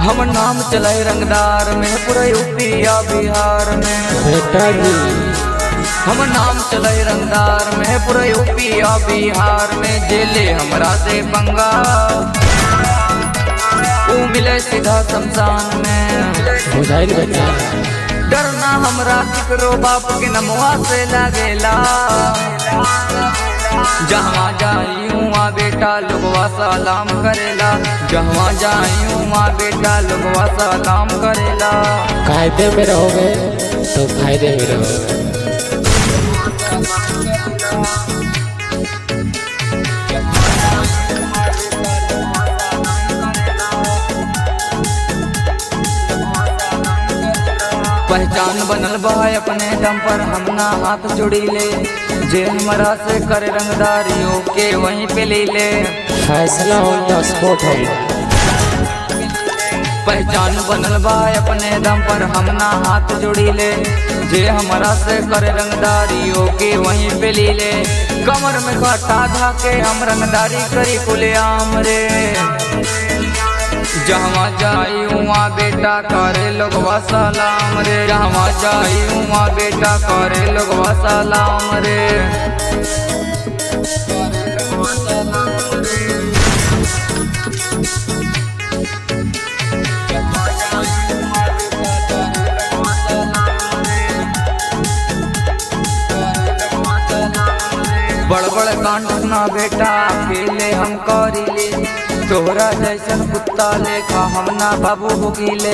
हम नाम चलाए रंगदार में पूरा यूपी या बिहार में बेटा जी हम नाम चलाए रंगदार में पूरा यूपी या बिहार में जेले हमरा से पंगा ऊ मिले सीधा शमशान में बुझाइल बेटा डरना हमरा केकरो बाप के नमवा से लागेला जहाँ जाई उहाँ बेटा लोगवा सलाम करेला जहाँ जाई उहाँ बेटा लोगवा सलाम करेला कायदे में रहोगे तो फायदे में रहोगे पहचान बनल बा अपने दम पर हम ना हाथ जुड़ी ले जे हमरा से करे रंगदारियों के वहीं पे ले ले फैसला हो या स्पोर्ट हो पहचान बनल बा अपने दम पर हम ना हाथ जुड़ी ले जे हमरा से करे रंगदारियों के वहीं पे ले ले कमर में काटा धा के हम रंगदारी करी कुले आम रे जहाँ जाई उहाँ बेटा करे लोगवा सलाम रे जहाँ जाई उहाँ बेटा करे लोगवा सलाम रे बड़ बड़ कांड ना बेटा अकेले हम करीले तोहरा जैसन कुत्ता लेखा हम ना बाबू भुकीले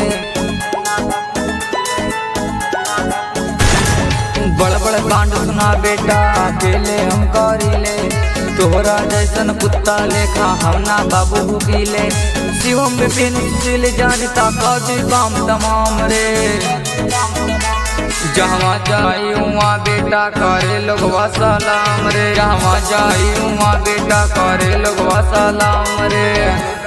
बड़ बड़ कांड सुना बेटा अकेले हम करीले तोहरा जैसन कुत्ता लेखा हम ना बाबू भुकीले शिवम विपिन सुशील जानता कौजी काम तमाम रे जहाँ जाई उहाँ बेटा करे लोगवा सलाम रे जहाँ जाई उहाँ बेटा करे लोगवा सलाम रे